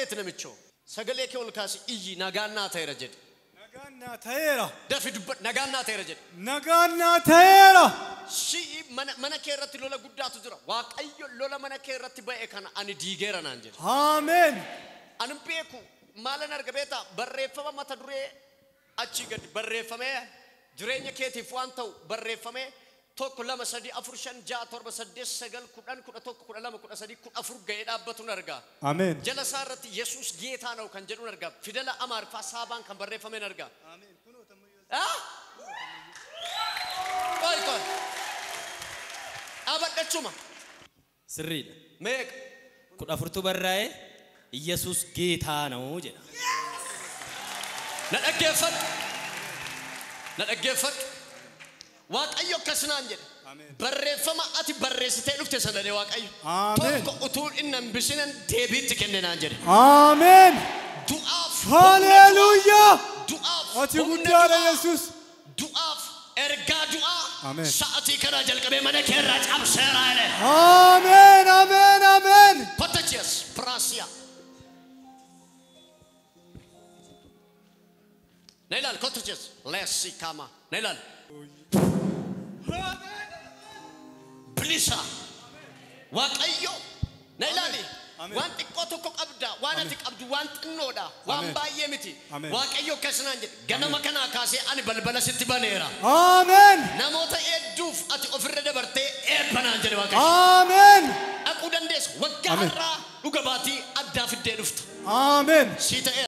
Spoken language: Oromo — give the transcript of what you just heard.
ta'eeti namichoo sagalee kee ol kaasi iyyi nagaannaa ta'eera jedhe Nagaan naa ta'eera. dafi dubbadhu nagaannaa ta'eera jedhe Nagaan naa ta'eera. Shi'i mana, mana kee irratti lola guddaatu jira. Waaqayyo lola mana kee irratti ba'e kana ani diigeera naan jedhe. Ameen. Ani beeku maalan arga beeta barreeffama mata duree achii gadi barreeffamee jireenya keetiif waan ta'u barreeffamee tokko lama sadii afur shan ja'a torba saddeet sagal kudhan kudha tokko kudha lama kudha sadii kudha afur ga'ee dhaabbatuun argaa. Ameen. Jala isaa irratti Yesuus geetaa na'u kan jedhuun argaa. Fidela Amaariffaa saabaan kan barreeffameen argaa. Ah? Qoy qoy. Dhaabadhachuma. Sirriidha. Meeqa? Kudha afurtu barraa'ee Iyyasuus geetaa ነው jedha. Na dhaggeeffadhu. Na dhaggeeffadhu. Waaqayyo akkas naan jedhe. Barreeffama ati barreessitee dhufte sanadee Waaqayyo. Ameen. Tokko utuu inni hin bisinan deebiitti kenne naan jedhe. Ameen. Du'aaf. Haleluuyaa. Du'aaf. Ati humna guddaadha du'aa, Yesuus. Du'aaf. Ergaa du'aa. Ameen. Sa'atii kanaa jalqabee mana kee irraa cabseeraa jedhe. Ameen. Ameen. Ameen. Potachias. Piraasiyaa. Na ilaali kottachias. Leessi kama. Na ilaali. bilisa waaqayyo na ilaali Ameen. waan xiqqoo tokko qabda waan ati qabdu waan xinnoodha waan Ameen. baay'ee miti Ameen. waaqayyo akkasinaan jedhe ganama kanaa kaasee ani balbala sitti baneera Ameen. namoota hedduuf ati ofirra dabartee eebbanaan jedhe waaqayyo Ameen. dhaquu dandeessa waggaa Ameen. har'aa dhuga baatii addaa fiddee dhufta Ameen. sii ta'e